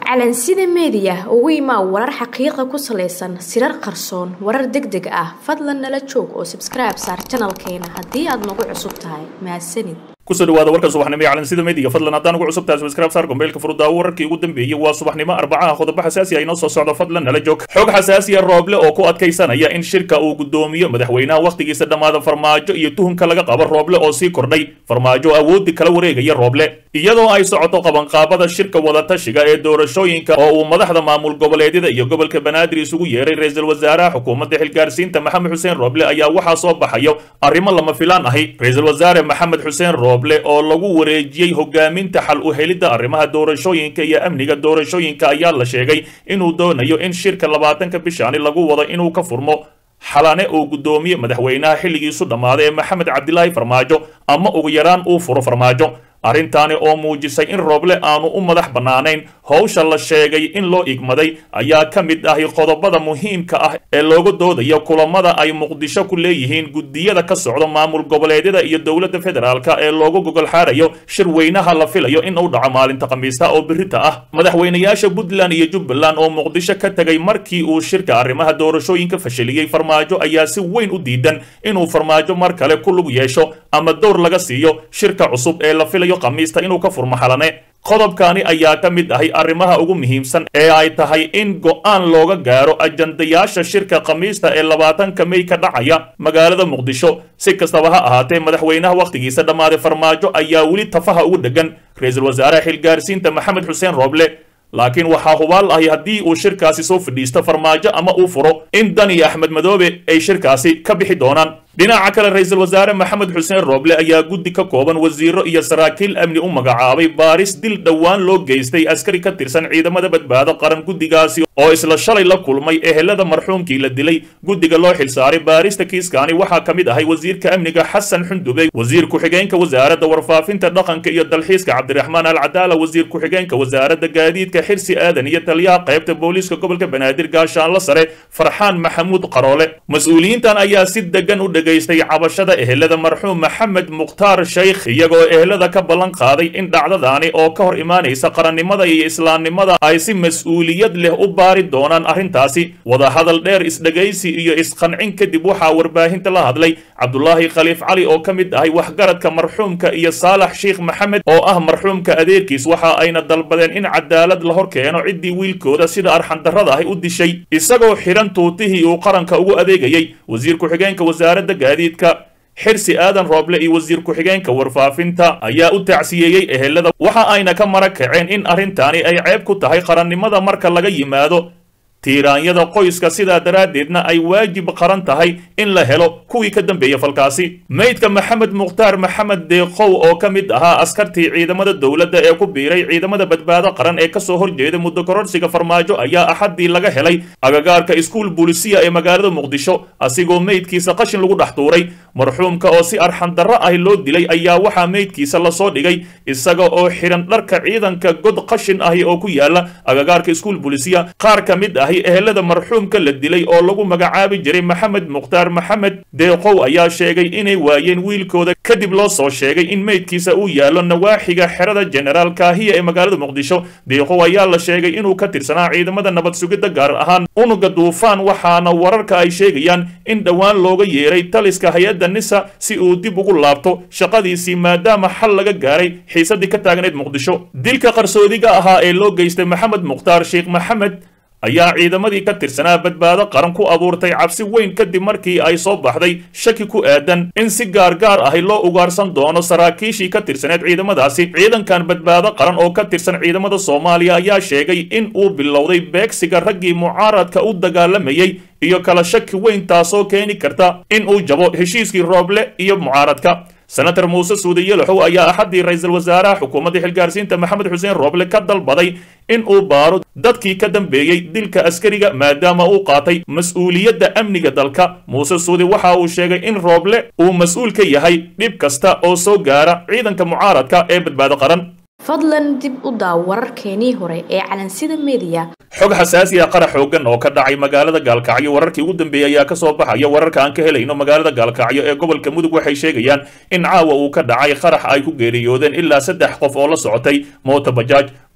calansida meediya ugu imaa warar xaqiiqa ku salaysan sirar qarsoon warar deg deg ah fadlan nala joog oo sabskribe saar janalkeena haddii aad nagu cusub tahay mahadsanid kusoo dhawaada warka subaxnimo ee calansida meediga fadlan haddaan ugu cusub tahay subscribe saar gombeelka furudaawo wararkii ugu dambeeyey waa subaxnimo arbacaha qodobo xasaasi ah inoo soo socdo fadlan nala joog xog xasaasiya rooble oo ku adkaysanaya in shirka uu gudoomiyo madaxweynaha wakhtigiisa dhammaada farmaajo iyo tuhunka laga qabo rooble oo sii kordhay farmaajo awoodi kala wareegaya rooble iyadoo ay socoto qabanqaabada shirka wadatashiga ee doorashooyinka oo uu madaxda maamul goboleedyada iyo gobolka banaadir isugu yeeray ra-iisul wasaaraha xukuumadda xilgaarsiinta maxamed xuseen rooble ayaa waxaa soo baxayo arrimo lama filaan ahi ra-iisul wasaare maxamed xuseen rooble oo lagu wareejiyey hogaaminta xal u helidda arrimaha doorashooyinka iyo amniga doorashooyinka ayaa la sheegay inuu doonayo in shirka labaatanka bishaani lagu wado inuu ka furmo xalane uu gudoomiye madaxweynaha xilligiisu dhammaaday ee maxamed cabdilaahi farmaajo ama ugu yaraan uu furo farmaajo arrintaani oo muujisay in rooble aanu u madax bannaanayn howsha la sheegay in loo igmaday ayaa ka mid ahi qodobada muhiimka ah ee looga doodayo kulamada ay muqdisho ku leeyihiin guddiyada ka socda maamul goboleedyada iyo dowladda federaalka ee loogu gogol xaarayo shir weynaha la filayo in uu dhaco maalinta khamiista oo birita ah madaxweynayaasha puntland iyo jubbaland oo muqdisho ka tegay markii uu shirka arrimaha doorashooyinka fashiliyey farmaajo ayaa si weyn u diidan inuu farmaajo mar kale ku lug yeesho ama dowr laga siiyo shirka cusub ee la filayo khamiista inuu ka furmo xalane qodobkaani ayaa ka mid ahay arrimaha ugu muhiimsan ee ay tahay in go'aan looga gaaro ajandayaasha shirka khamiista ee labaatanka mey ka dhacaya magaalada muqdisho si kastaba ha ahaatee madaxweynaha wakhtigiisa dhammaaday farmaajo ayaa weli tafaha ugu dhegan ra-iisul wasaaraha xilgaarsiinta maxamed xuseen rooble laakiin waxaa hubaal ahi haddii uu shirkaasi soo fadhiisto farmaajo ama uu furo in dan iyo axmed madoobe ay shirkaasi ka bixi doonaan dhinaca kale ra-iisul wasaare maxamed xuseen rooble ayaa guddi ka kooban wasiiro iyo saraakiil amni u magacaabay baaris dil dhowaan loo geystay askari ka tirsan ciidamada badbaado qaran guddigaasi oo isla shalay la kulmay ehelada marxuumkii la dilay guddiga loo xilsaaray baarista kiiskaani waxaa ka mid ahay wasiirka amniga xasan xundube wasiir ku-xigeenka wasaaradda warfaafinta dhaqanka iyo dalxiiska cabdiraxmaan alcadaala wasiir ku-xigeenka wasaaradda gaadiidka xirsi aadan iyo taliyaha qaybta booliiska gobolka banaadir gaashaanla sare farxaan maxamuud qaroole mas-uuliyiintan ayaa si degan u dhegaystay cabashada ehelada marxuum maxamed mukhtaar sheykh iyagoo ehelada ka ballan qaaday in dhacdadaani oo ka hor imaanaysa qarannimada iyo islaamnimada ay si mas-uuliyad leh u baari doonaan arrintaasi wadahadal dheer isdhegaysi iyo isqancin kadib waxaa warbaahinta la hadlay cabdulaahi khaliif cali oo ka mid ahay waxgaradka marxuumka iyo saalax sheikh maxamed oo ah marxuumka adeerkiis waxa ayna dalbadeen in cadaalad la hor keeno ciddii wiilkooda sida arxandarrada ahi u dishay isagoo xidhan tuutihii uu qaranka ugu adeegayey wasiir ku-xigeenka wasaaradda gaadiidka xirsi aadan rooble iyo wasiir ku-xigeenka warfaafinta ayaa u tacsiyeeyey ehelada waxa ayna ka mara kaceen in arrintaani ay ceeb ku tahay qarannimada marka laga yimaado tiiraanyada qoyska sidaa daraaddeedna ay waajib qaran tahay in la helo kuwii ka dambeeya falkaasi meydka maxamed mukhtaar maxamed deeqow oo ka mid ahaa askartii ciidamada dowladda ee ku biiray ciidamada badbaado qaran ee kasoo horjeeda muddo kororsiga farmaajo ayaa axaddii laga helay agagaarka iskuul buulisiya ee magaalada muqdisho asigoo meydkiisa qashin lagu dhex tuuray marxuumka oo si arxandarro ah loo dilay ayaa waxaa meydkiisa lasoo dhigay isaga oo xidhan dharka ciidanka god qashin ahi oo ku yaala agagaarka iskuul buulisiya qaar ka mid ahi ehelada marxuumka la dilay oo lagu magacaabi jiray maxamed mukhtaar maxamed deeqow ayaa sheegay inay waayeen wiilkooda kadib loo soo sheegay in meydkiisa uu yaallo nawaaxiga xerada jenaraal kaahiya ee magaalada muqdisho deeqow ayaa la sheegay inuu ka tirsanaa ciidamada nabad sugidda gaar ahaan unuga duufaan waxaana wararka ay sheegayaan in dhowaan looga yeeray taliska hay-adda nisa si uu dib ugu laabto shaqadiisii maadaama xal laga gaaray xiisadii ka taagneyd muqdisho dilka qarsoodiga ahaa ee loo geystay maxamed mukhtaar sheekh maxamed ayaa ciidamadii ka tirsanaa badbaado qaran ku abuurtay cabsi weyn kadib markii ay soo baxday shaki ku aadan in si gaargaar ahi loo ugaarsan doono saraakiishii ka tirsaneed ciidamadaasi ciidankan badbaado qaran oo ka tirsan ciidamada soomaaliya ayaa sheegay in uu bilowday beegsiga raggii mucaaradka u dagaalamayey iyo kala shaki weyn taasoo keeni karta in uu jabo heshiiskii rooble iyo mucaaradka senator muuse suude yelaxow ayaa axaddii ra-iisul wasaaraha xukuumadda xilgaarsiinta maxamed xuseen rooble ka dalbaday in uu baaro dadkii ka dambeeyey dilka askariga maadaama uu qaatay mas-uuliyadda amniga dalka muuse suude waxa uu sheegay in rooble uu mas-uul ka yahay dhib kasta oo soo gaara ciidanka mucaaradka ee badbaado qaran fadlan dib u daaw wararkeenii hore ee calansida meediya xog xasaasi ah qarax xoogan oo ka dhacay magaalada gaalkacyo wararkii ugu dambeeyey ayaa kasoo baxaya wararka aan ka helayno magaalada gaalkacyo ee gobolka mudug waxay sheegayaan in caawa uu ka dhacay qarax ay ku geeriyoodeen ilaa saddex qof oo la socotay moota bajaaj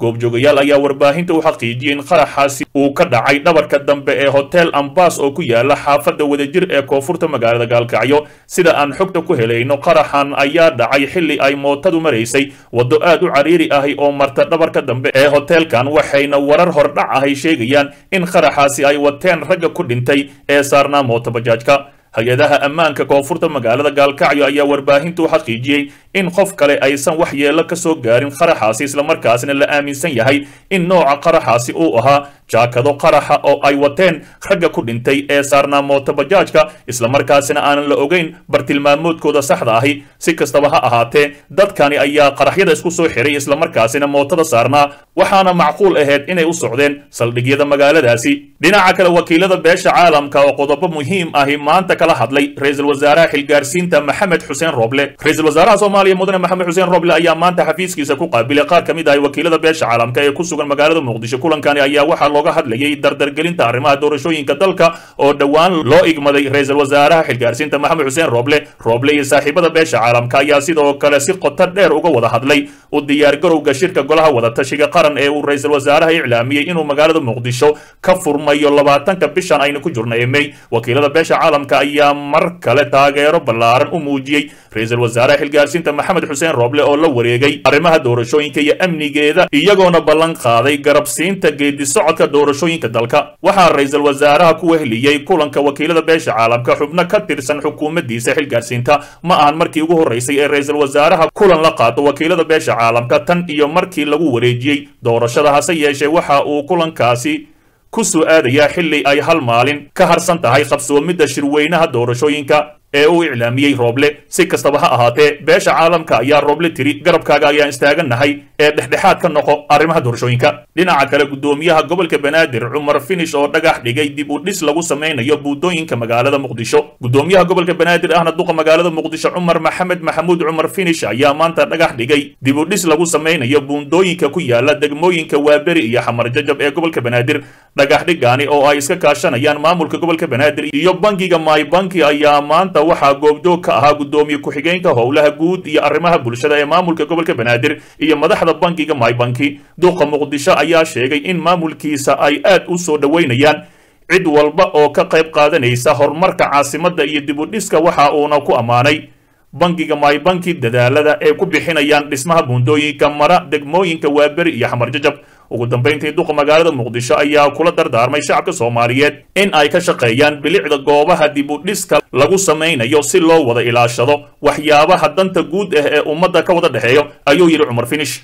goobjoogayaal ayaa warbaahinta u xaqiijiyey in qaraxaasi uu ka dhacay dhabarka dambe ee hotel ambas oo ku yaala xaafadda wadajir ee koonfurta magaalada gaalkacyo sida aan xogta ku helayno qaraxan ayaa dhacay xilli ay mootadu maraysay waddo aad u cariiri ahi oo marta dhabarka dambe ee hoteelkan waxayna warar hordhac ahay sheegayaan in qaraxaasi ay wateen ragga ku dhintay ee saarnaa mooto bajaajka hay-adaha ammaanka koonfurta magaalada gaalkacyo ayaa warbaahintu u xaqiijiyey in qof kale aysan wax yeello ka soo gaarin qaraxaasi islamarkaasna la aaminsan yahay in nooca qaraxaasi uu ahaa jaakado qaraxa oo ay wateen ragga ku dhintay ee saarnaa mooto bajaajka islamarkaasina aanan la ogeyn bartilmaamoodkooda saxda ahi si kastaba ha ahaatee dadkani ayaa qaraxyada isku soo xiray islamarkaasina mootada saarnaa waxaana macquul ahayd inay u socdeen saldhigyada magaaladaasi dhinaca kale wakiilada beesha caalamka oo qodobo muhiim ahi maanta kala hadlay ra-iisul wasaaraha xilgaarsiinta maxamed xuseen roble ra-iisul wasaaraha soomaaliya mudane maxamed xuseen roble ayaa maanta xafiiskiisa ku qaabilay qaar ka mid ahi wakiilada beesha caalamka ee ku sugan magaalada muqdisho kulankani ayaa waxaa looga hadlayay dardargelinta arrimaha doorashooyinka dalka oo dhowaan loo igmaday ra-iisul wasaaraha xilgaarsiinta maxamed xuseen roble roble iyo saaxiibada beesha caalamka ayaa sidoo kale si qoto dheer uga wada hadlay u diyaargarowga shirka golaha wadatashiga qaran ee uu ra-iisul wasaaraha iclaamiyey inuu magaalada muqdisho ka furmayo labaatanka bishan aynu ku jirna ee mey wakiilada beesha caalamka ayaa mar kale taageero ballaaran u muujiyey ra-iisul wasaaraha xilgaarsiinta maxamed xuseen roble oo la wareegay arrimaha doorashooyinka iyo amnigeeda iyagoona ballan qaaday garabsiinta geedi socodka doorashooyinka dalka waxaa ra-iisul wasaaraha ku wehliyey kulanka wakiilada beesha caalamka xubno ka tirsan xukuumaddiisa xilgaarsiinta ma ahan markii ugu horreysay ee ra-iisul wasaaraha kulan la qaato wakiilada beesha caalamka tan iyo markii lagu wareejiyey doorashada hase yeeshee waxa uu kulankaasi ku soo aadayaa xilli ay hal maalin ka harsan tahay qabsoomidda shirweynaha doorashooyinka ee uu iclaamiyey rooble si kastaba ha ahaatee beesha caalamka ayaa rooble tiri garabkaaga ayaan istaagannahay ee dhexdhexaad ka noqo arrimaha doorashooyinka dhinaca kale guddoomiyaha gobolka banaadir cumar finish oo dhagax dhigay dib u dhis lagu samaynayo buundooyinka magaalada muqdisho guddoomiyaha gobolka banaadir ahna duqa magaalada muqdisho cumar maxamed maxamuud cumar finish ayaa maanta dhagax dhigay dib u dhis lagu samaynayo buundooyinka ku yaala degmooyinka waaberi iyo xamar jajab ee gobolka banaadir dhagax dhigani oo ay iska kaashanayaan maamulka gobolka banaadir iyo bangiga mybanki ayaa maanta waxaa goobjoog ka ahaa guddoomiye ku-xigeenka howlaha guud iyo arrimaha bulshada ee maamulka gobolka banaadir iyo madaxda bankiga mybanki duqa muqdisho ayaa sheegay in maamulkiisa ay aad u soo dhoweynayaan cid walba oo ka qayb qaadanaysa horumarka caasimadda iyo dib u dhiska waxa uuna ku ammaanay bankiga mybanki dadaalada ay ku bixinayaan dhismaha buundooyinka mara degmooyinka waaberi iyo xamar jajab ugu dambayntii duqa magaalada muqdisho ayaa kula dardaarmay shacabka soomaaliyeed in ay ka shaqeeyaan bilicda goobaha dib u dhiska lagu samaynayo si loo wada ilaashado waxyaabaha danta guud ah ee ummadda ka wada dhexeeyo ayuu yidhi cumar finish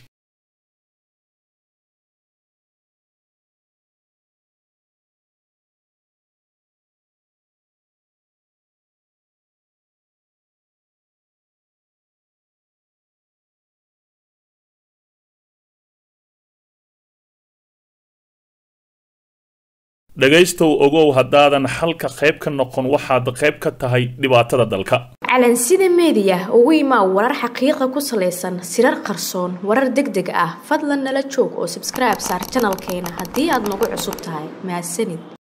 dhegaystow ogow haddaadan xalka qayb ka noqon waxaad qayb ka tahay dhibaatada dalka calansida meediya ugu imaa warar xaqiiqa ku salaysan sirar qarsoon warar deg deg ah fadlan nala joog oo sabskribe saar janalkeena haddii aad nagu cusub tahay mahadsanid